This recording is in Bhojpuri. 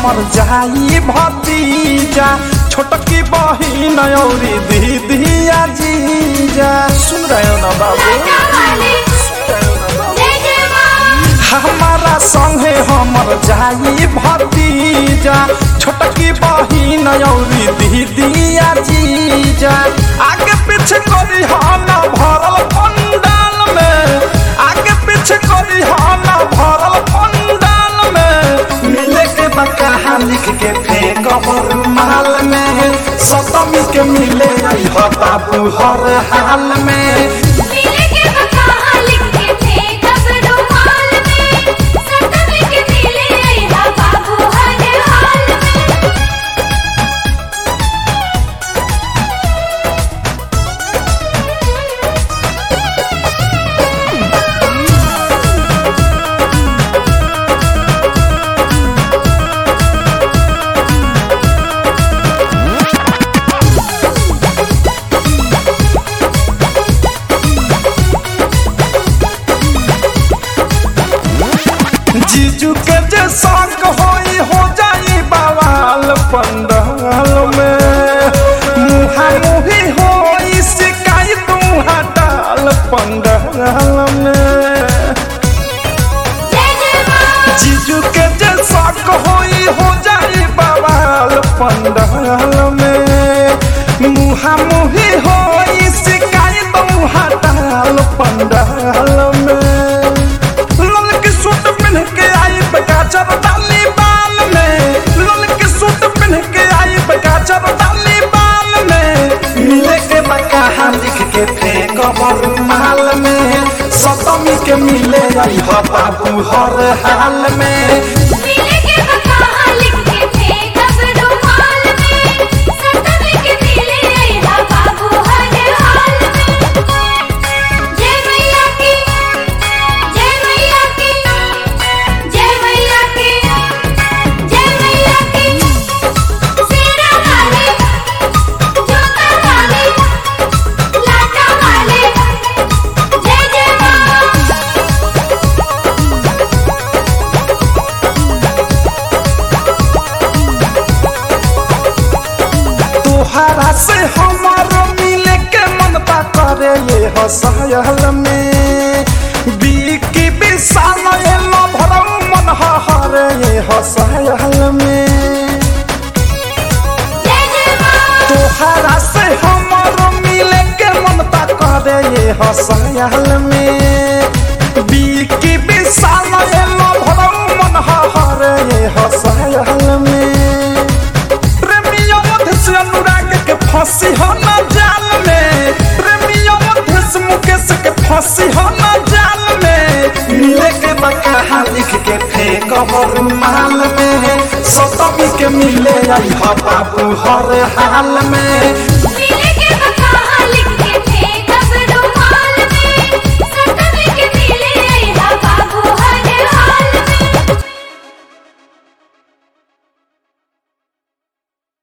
हमर जाई भतीजा छोटकी बहिन औरी दीदिया जीजा सुन रहे हो ना बाबू सुन रहे हो ना बाबू? जय जय माँ हमारा संगे हमर जाई भतीजा छोटकी बहिन औरी दीदिया जीजा आगे पीछे करी हाना भरल पंडाल में आगे पीछे करी हाना भरल पंडाल में मिले के बकाहा लिख के फेंक माल में सतमी के मिले आई हो बाबू हर हाल में मिले के बकाहा लिख के थे कब रुमाल में सतमी के मिले अइहा बाबू हर हाल में जीजू के जे शौक होई हो जाई बवाल पंडाल में मुहा मुही होई शिकायत हटाल पंडाल में जय जय माँ जीजू के जे शौक होई हो जाई बवाल पंडाल में मुहा मुही होई शिकायत हटाल पंडाल में लाल के सूट पहन के आई बगाचर डाली बाल में लाल के सूट पहन के आई बगाचर डाली बाल में मिले के बकाहा लिख के फेंक माल में सतमी के मिले आई हो बाबू हर हाल में मिले के बकाहा लिख के थे कब रुमाल में सतमी के मिले अइहा बाबू हर हाल में जय मैया की जय मैया की जय मैया की जय मैया की शेरा वाले जोता वाले लाटा वाले जय जय माँ तोहरा से हमारो मिले के मन बा करे ये हसायल में बीकी विशाल एलो भरम मन हरे ये हसायल में जय जय माँ तोहरा से हमारो मिले के मन बा करे ये हसायल में बीकी विशाल एलो भरम मन हरे ये हसायल में प्रेमियों मध्य से अनुराग के फांसी हो न जाल में प्रेमियों मध्य से मुकेश के फांसी हो न जाल में मिले के बकाहा लिख के फेंक माल में सतमी के मिले आई हो बाबू हर हाल में